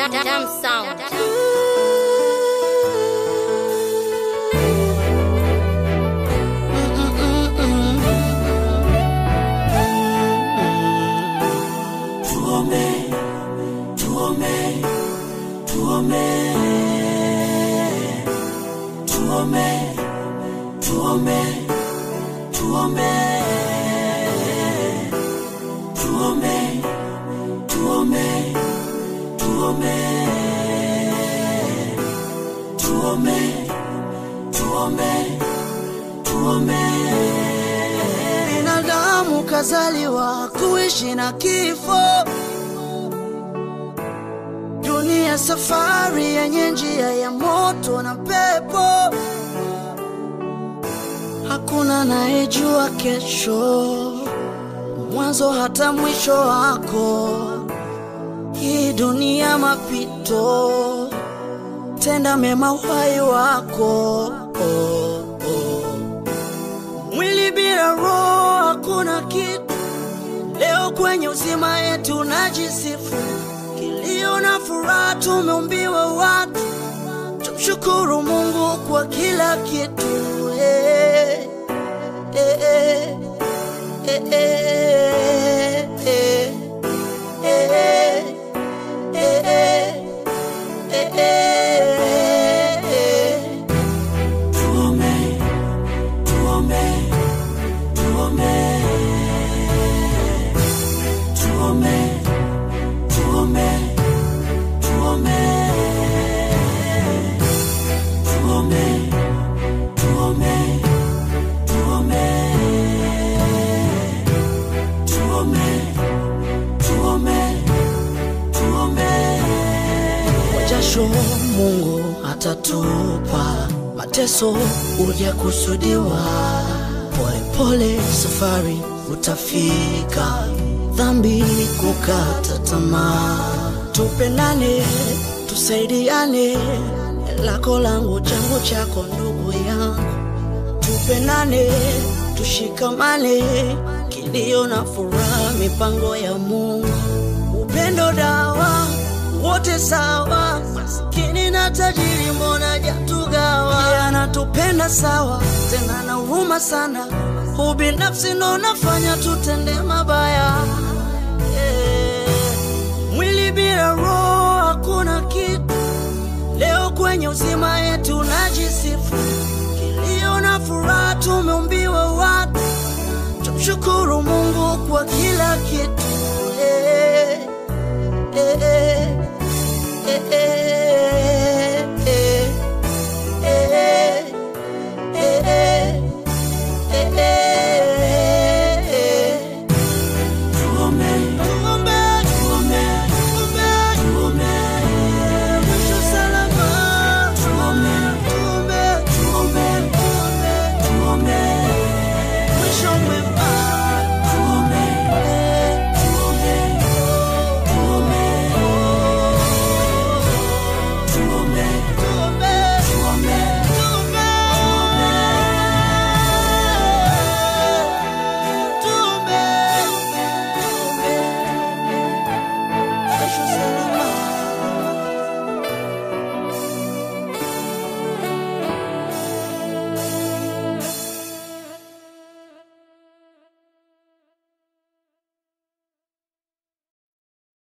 Damn sound. Tuombe, tuombe, tuombe, tuombe, tuombe, tuombe, tuombe, tuombe, tuombe, tuombe, tuombe, tuombe. Binadamu kazaliwa kuishi na kifo, dunia safari yenye njia ya moto na pepo. Hakuna anayejua kesho, mwanzo hata mwisho wako. Hii dunia mapito, tenda mema uhai wako. Oh, oh. Mwili bila roho hakuna kitu. Leo kwenye uzima yetu najisifu, kilio na furaha tumeumbiwa watu. Tumshukuru Mungu kwa kila kitu. Eh, eh, eh, eh, eh, eh, eh, eh, eh, eh, eh, eh. Tuombe, tuombe, tuombe, tuombe, tuombe, tuombe, tuombe, tuombe, tuombe, tuombe, tuombe, tuombe. Kwa jasho Mungu atatupa, mateso uja kusudiwa. Pole pole safari utafika, dhambi kukata tamaa. Tupendane, tusaidiane, lako langu changu chako, ndugu yangu tupendane, tushikamane, kilio na furaha, mipango ya Mungu, upendo dawa, wote sawa, maskini na tajiri, mbona jatugawa? Yeye anatupenda sawa, tena na huruma sana, ubinafsi ndo unafanya tutende mabaya. Eh, Mwili bila roho hakuna kitu. Leo kwenye uzima yetu najisifu, kilio na furaha tumeumbiwa watu. Tumshukuru Mungu kwa kila kitu.